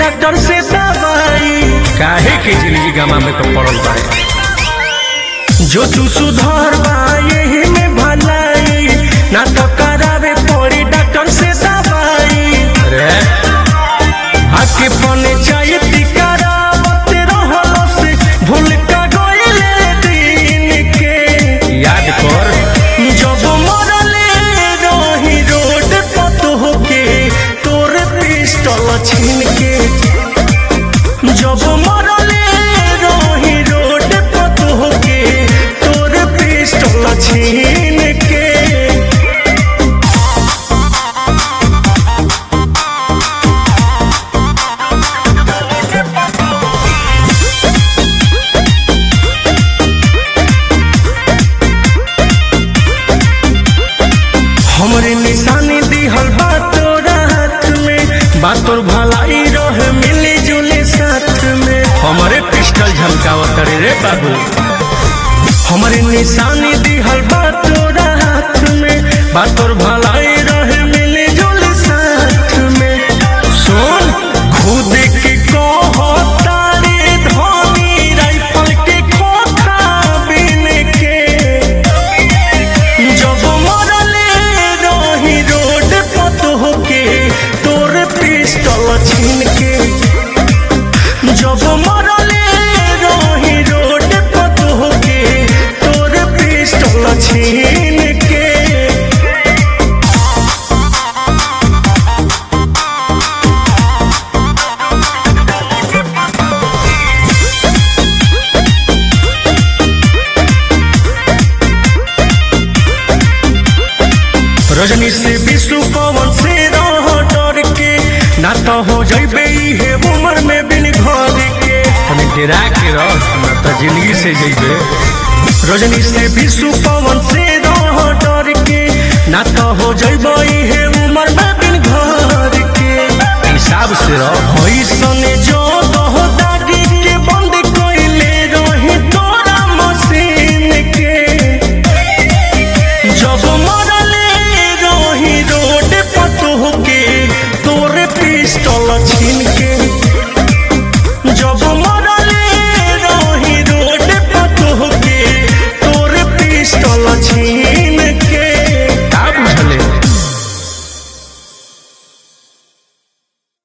doctor से दवाई काहे के जिंदगी गमा में तो पड़ल बाड़े जो तू सुधार बा यही में भलाई ना तो करावे पड़ी डॉक्टर से दवाई अरे आके पने चाहिए करावत रहलो से भूल का गइले दिन के याद कर जब मरले रही रोड पर तोहके तोर पिस्टल छीन के जब मरले रही रोड पर तोहके तोर पिस्टल छीन के हमरे निशानी दिहल बा तोरा हाथ में बा तोर भलाई रहे मिली जुली साथ में हमारे पिस्टल झमकावत रे रे बाबू हमरे निशानी दिहल बा तोरा हाथ में बा तोर भलाई रहे मिली जुली साथ में सुन खुद के कहता रे धनी राइफल के खोखा बिन के जब मरले रही रोड पर तोहके तोर पिस्टल छीन के जब मरले रही रोड पर तोहके तोर पिस्टल छीन के रजनी से विष्णु पवन से रह डर के ना तो हो जइबे हे उम्र में बिन घर के हमें डेरा के रह ना तो जिंदगी से जइबे रजनी से विष्णु पवन से रह डर के ना तो हो जइबे हे उम्र में बिन घर के हिसाब से रह ऐसने जो